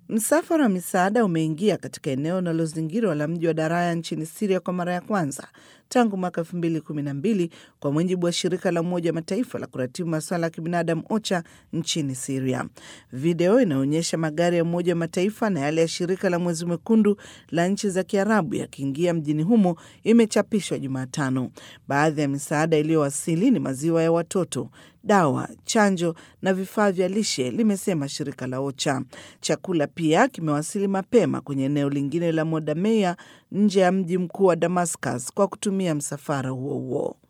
Msafara wa misaada umeingia katika eneo linalozingirwa la mji wa Daraya nchini Siria kwa mara ya kwanza tangu mwaka elfu mbili kumi na mbili kwa mujibu wa shirika la Umoja wa Mataifa la kuratibu masuala ya kibinadamu OCHA nchini Siria. Video inaonyesha magari ya Umoja wa Mataifa na yale ya shirika la Mwezi Mwekundu la nchi za Kiarabu yakiingia mjini humo imechapishwa Jumatano. Baadhi ya misaada iliyowasili ni maziwa ya watoto, dawa, chanjo na vifaa vya lishe, limesema shirika la OCHA. Chakula pia kimewasili mapema kwenye eneo lingine la Modameya nje ya mji mkuu wa Damascus kwa kutumia msafara huo huo.